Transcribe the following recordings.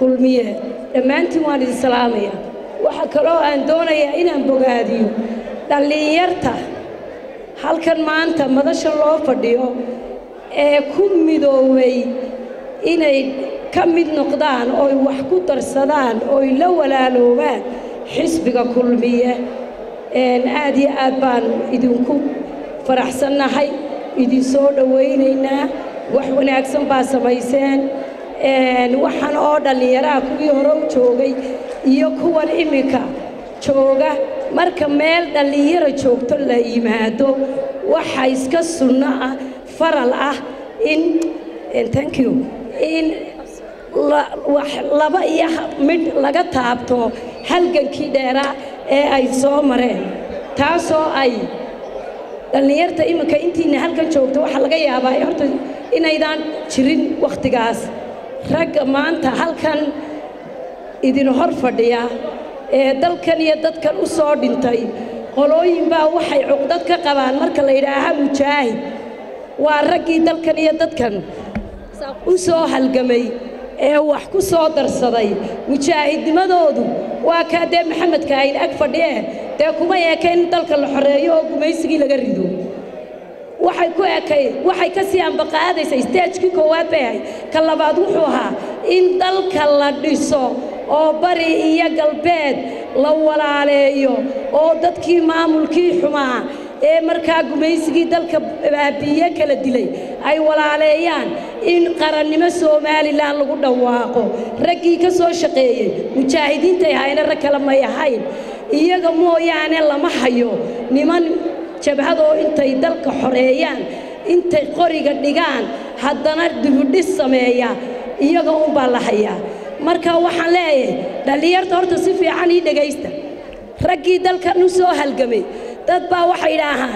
kulmiye dhammaantiin waan idin salaamaya waxaa kaloo aan doonayaa inaan bogaadiyo dhallinyarta halkan maanta madasha loo fadhiyo ee ku midoobay inay ka mid noqdaan ooy wax ku darsadaan ooy la walaaloobaan xisbiga kulmiye aad iyo aad baan idinku faraxsannahay idin soo dhowaynaynaa wax wanaagsan baa samayseen waxaan oo dhallinyaraha kuwii hore u joogay iyo kuwan iminka jooga marka meel dhallinyaro joogto la yimaado waxa iska sunno ah faral ah in thank you in laba iyo midh laga taabto halgankii dheeraa ee ay soo mareen taasoo ay dhallinyarta iminka intiina halkan joogto waxaa laga yaabaa horta inaydaan jirin wakhtigaas ragga maanta halkan idin hor fadhiya ee dalkan iyo dadkan u soo dhintay qolooyin baa waxay cuqdad ka qabaan marka la yidhaaha mujaahid waa raggii dalkan iyo dadkan u soo halgamay ee wax ku soo darsaday mujaahidnimadoodu waa kaa dee maxamedka ayn ag fadhiye dee kuma eekayn in dalka la xoreeyo oo gumaysigii laga rido waxay ku ekay waxay ka sii ambaqaadaysa isteejkii koowaad bay ahayd ka labaad wuxuu ahaa in dalka la dhiso oo bari iyo galbeed la walaaleeyo oo dadkii maamulkii xumaa ee markaa gumaysigii dalka baabiiye kala dilay ay walaaleeyaan in qarannimo somalilan lagu dhawaaqo raggii ka soo shaqeeyey mujaahidiintay ahayna rag kale may ahayn iyaga mooyaane lama hayo niman jabhadoo intay dalka xoreeyaan intay qoriga dhigaan haddana dibudhis sameeya iyaga unbaa la hayaa marka waxaan leeyahay dhallinyarta horta si fiican ii dhegaysta raggii dalkan u soo halgamay dad baa waxay idhaahaan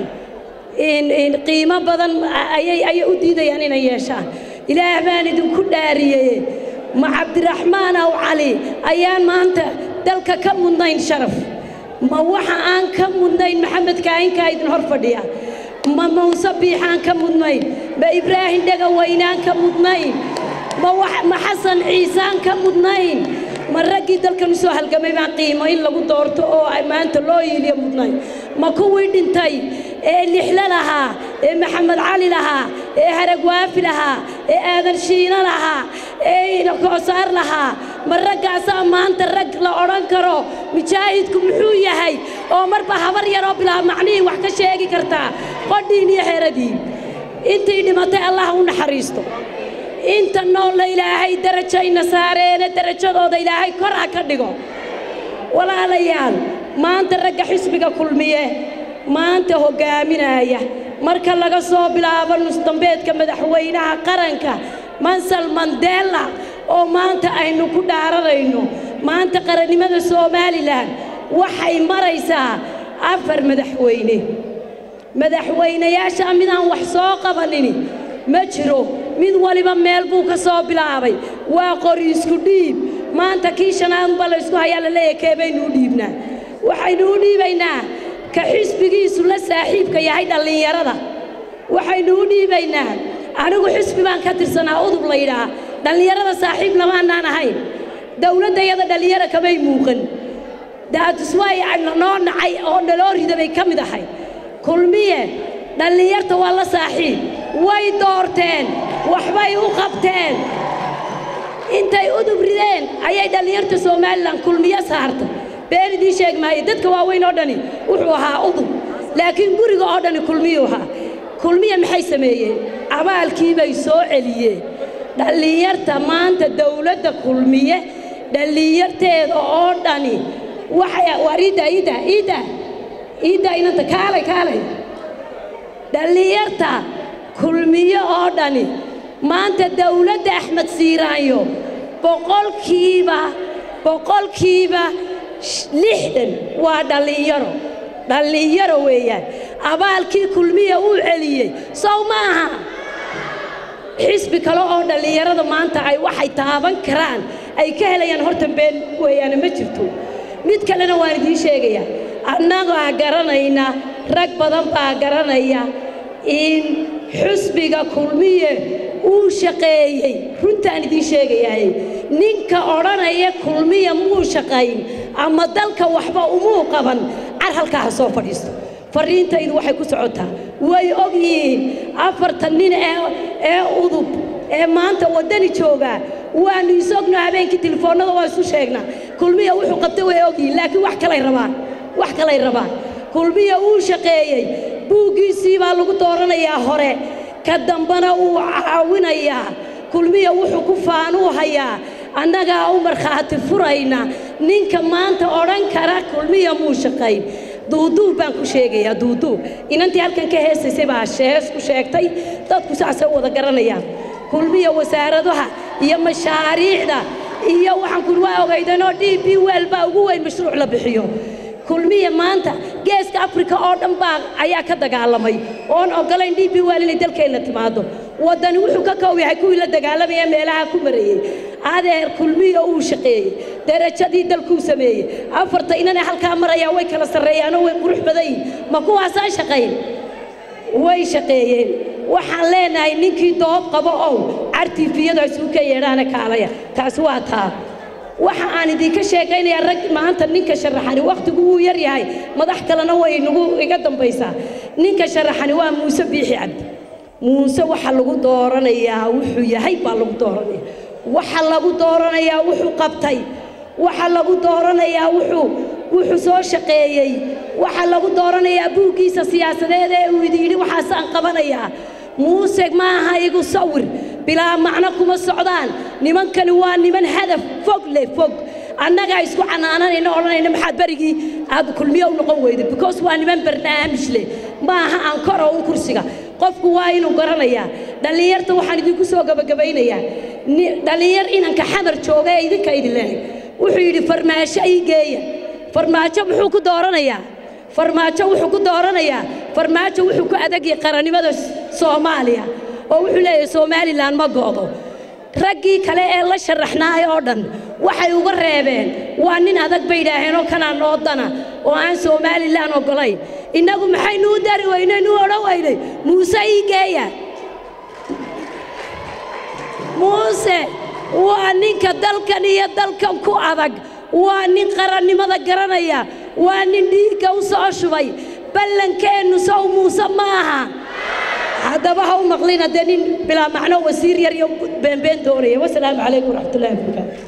qiimo badan ayay u diidayaan inay yeeshaan ilaah baan idinku dhaariyey ma cabdiraxmaan aw cali ayaan maanta dalka ka mudnayn sharaf ma waxa aan ka mudnayn maxamed kaayinkaa idin hor fadhiya ma muuse biixaan ka mudnayn ma ibraahim dhagawaynaan ka mudnayn ma xasan ciisaan ka mudnayn ma raggii dalkan u soo halgamay baan qiimo in lagu doorto oo maanta loo yiiliyo mudnayn ma kuwii dhintay ee lixlo lahaa ee maxamed cali lahaa ee haragwaafi lahaa ee aadan shiino lahaa ee koosaar lahaa ma raggaasaa maanta rag la odhan karo mujaahidku muxuu yahay oo marba habar yaroo bilaa macnihii wax ka sheegi kartaa qodhiin iyo xeeradiin intii dhimatay allah u naxariisto inta noolla ilaahay darajayna saareene darajadooda ilaahay kor ha ka dhigo walaalayaal maanta ragga xisbiga kulmiye maanta hoggaaminaya marka laga soo bilaabo nusdambeedka madaxweynaha qaranka mansal mandela oo maanta aynu ku dhaaranayno maanta qarannimada somalilan waxay maraysaa afar madaxweyne madaxweynayaasha midaan wax soo qabanini ma jiro mid waliba meel buu ka soo bilaabay waa qori isku dhiib maanta kii shanaadunba la ysku hayaa la leeyahay kee baynu u dhiibnaa waxaynu u dhiibaynaa ka xisbigiisu la saaxiibka yahay dhallinyarada waxaynu u dhiibaynaa anigu xisbi baan ka tirsanaa udub la yidhaah dhallinyarada saaxiib lamaanaan ahayn dowladdayada dhallinyaro kamay muuqan daatuswaay noo nacay oo naloo rida bay ka mid ahay kulmiye dhallinyarta waa la saaxiib way doorteen waxbay u qabteen intay udub rideen ayay dhallinyarta somalilan kulmiyo saartay been idiin sheeg maayo dadka waaweyn oo dhani wuxuu ahaa udub laakiin guriga oo dhani kulmiyuu ahaa kulmiya maxay sameeyeen abaalkii bay soo celiyeen dhallinyarta maanta dawladda kulmiye dhallinyarteeda oo dhani waxay waar iida iida iida iida inanta kaalay kaalay dhallinyarta kulmiye oo dhani maanta dawladda axmed siiraanyo boqolkiiba boqolkiiba lixdan waa dhallinyaro dhallinyaro weeyaan abaalkii kulmiya uu celiyey sow maaha xisbi kale oo dhallinyarada maanta ay waxay taaban karaan ay ka helayaan horta been weeyaane ma jirto mid kalena waan idiin sheegayaa annagaa garanayna rag badan baa garanaya in xusbiga kulmiye uu shaqeeyey runtaan idiin sheegayahay ninka odhanaya kulmiya muu shaqayn ama dalka waxba umuu qaban car halkaa ha soo fadhiisto fariintaydu waxay ku socotaa way og yihiin afartan nin ee udub ee maanta waddani joogaa waannu isogno habeenkii telefoonnada waa isu sheegnaa kulmiya wuxuu qabtay way og yihiin laakiin wax kalay rabaan wax kalay rabaan kulmiya wuu shaqeeyey buuggiisii baa lagu dooranayaa hore ka dambana wuu caawinayaa kulmiya wuxuu ku faanuu hayaa annagaa u markhaati furayna ninka maanta odhan kara kulmiya muu shaqayn duuduub baan ku sheegayaa duuduub inantii halkan ka heesaysay baa shees ku sheegtay dadku saasay wada garanayaan kulmiya wasaaradaha iyo mashaariicda iyo waxaan kuli waa ogaydanoo d b wel baa ugu weyn mashruuc la bixiyo kulmiya maanta geeska afrika oo dhan baa ayaa ka dagaalamay oon ogolayn d b wel inay dalkeenna timaado waddani wuxuu ka koob yahay kuwii la dagaalamaya meelaha ku marayey adeer kulmiya uu shaqeeyey darajadii dalkuu sameeyey afarta inanay halkaa marayaan way kala sarreeyaanoo way qurux badan yihin ma kuwaasaan shaqayn way shaqeeyeen waxaan leenahay ninkii doob qabo ow cartiifiyadu isugu ka yeedhaana kaalaya taasi waa taa waxa aan idinka sheekaynayaa rag maanta ninka sharaxani wakhtigu wuu yar yahay madax kalena way nagu iga dambaysaa ninka sharaxani waa muuse biixi cabdi muuse waxa lagu dooranayaa wuxuu yahay baa lagu dooranaya waxa lagu dooranayaa wuxuu qabtay waxa lagu dooranayaa wuxuu wuxuu soo shaqeeyey waxa lagu dooranayaa buuggiisa siyaasadeed ee uu idin yidhi waxaasaan qabanayaa muuse ma aha igu sawir bilaa macno kuma socdaan nimankani waa niman hadaf fog leh fog annagaa isku canaananayna odhanayna maxaad berigii aad kulmiyo u noqon weyda because waa niman barnaamij leh ma aha aan koro un kursiga qofku waa inuu garanayaa dhallinyarta waxaan idinku soo gabagabaynayaa dhallinyar inanka xamar jooga ee idinka idin lehay wuxuu yidhi farmaasho ii geeya farmaajo muxuu ku dooranayaa farmaajo wuxuu ku dooranayaa farmaajo wuxuu ku adagyahay qarannimada soomaaliya oo wuxuu leeyahay somalilan ma go'do raggii kale ee la sharaxnaay oo dhan waxay uga reebeen waa nin adag bay yidhaaheen oo kanaa noodana oo aan somalilan oggolayn innagu maxaynu u dari weynay nu odhan weynay muuse ii geeya muuse waa ninka dalkan iyo dalkan ku adag waa nin qarannimada garanaya waa nin dhiigga u soo shubay ballankeennu sow muuse ma aha haddaba ha u maqlina dee nin bilaa macno wasiir yar iyo beenbeen doonaya wasalaamu calaykum waraxmatullahi wabarakaatu